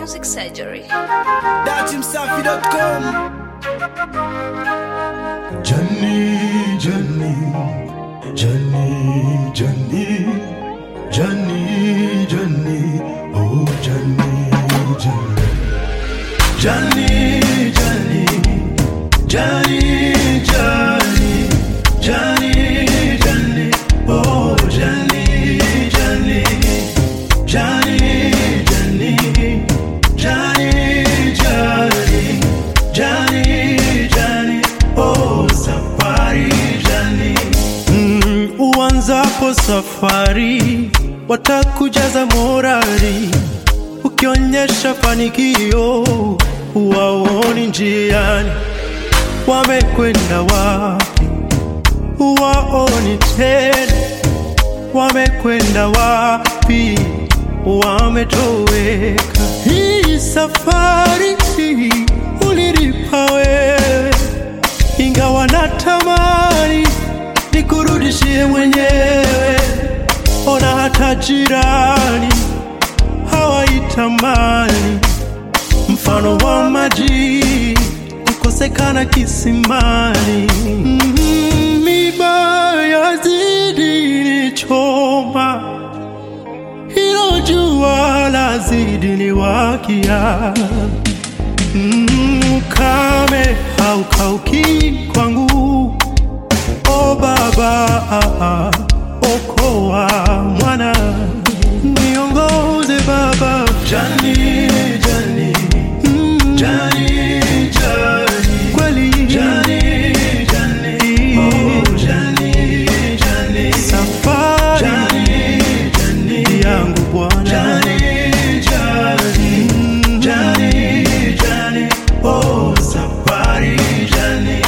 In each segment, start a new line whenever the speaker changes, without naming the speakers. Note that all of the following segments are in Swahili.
Music Surgery.
datimsafi.com
Johnny, Johnny, Johnny, Johnny, Johnny, Johnny, oh Johnny, Johnny, Johnny, Johnny, Johnny, Johnny, Johnny, Johnny, oh Johnny, Johnny, Johnny, Johnny, Johnny, Johnny, Johnny, Johnny, oh safari Johnny. Mm, uanzapo safari watakujaza morari, ukionyesha fanikio waoni njiani, wamekwenda wapi waoni tena, wamekwenda wapi wametoweka. Hii safari ulilipa wewe, ingawa natamani nikurudishie mwenyewe. Ona hata jirani hawaitamani, mfano wa maji kukosekana kisimani. Mm, Miba yazidi nichoma, hilo jua lazidi niwakia. Mm, Ukame haukauki kwangu, o Baba, okoa mwana, niongoze Baba. Jani, jani, mm, jani, jani, kweli jani, jani, oh jani, jani, safari jani, jani, yangu Bwana jani, jani, mm, jani, jani, oh safari jani.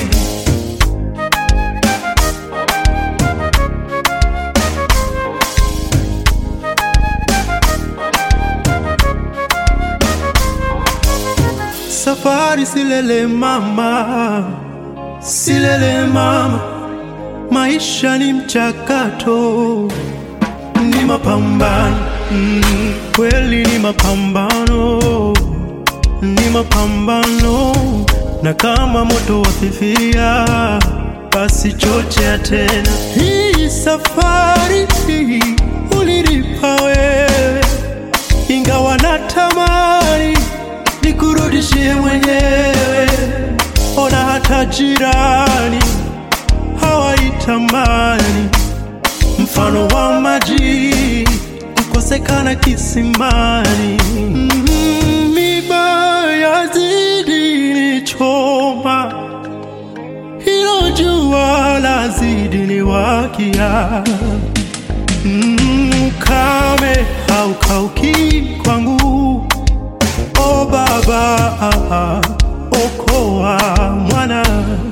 Safari silele mama, silele mama, maisha ni mchakato, ni mapambano mm, kweli ni mapambano, ni mapambano, na kama moto wafifia, basi chochea tena. Hii safari ulilipa wewe, ingawa natamani nikurudishie mwenyewe. Ona hata jirani hawaitamani, mfano wa maji kukosekana kisimani. Mm, Miba yazidi nichoma, hilo jua lazidi niwakia. Mm, Ukame haukauki kwangu O Baba, okoa mwana,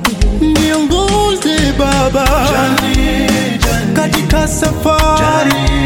niongoze Baba katika safari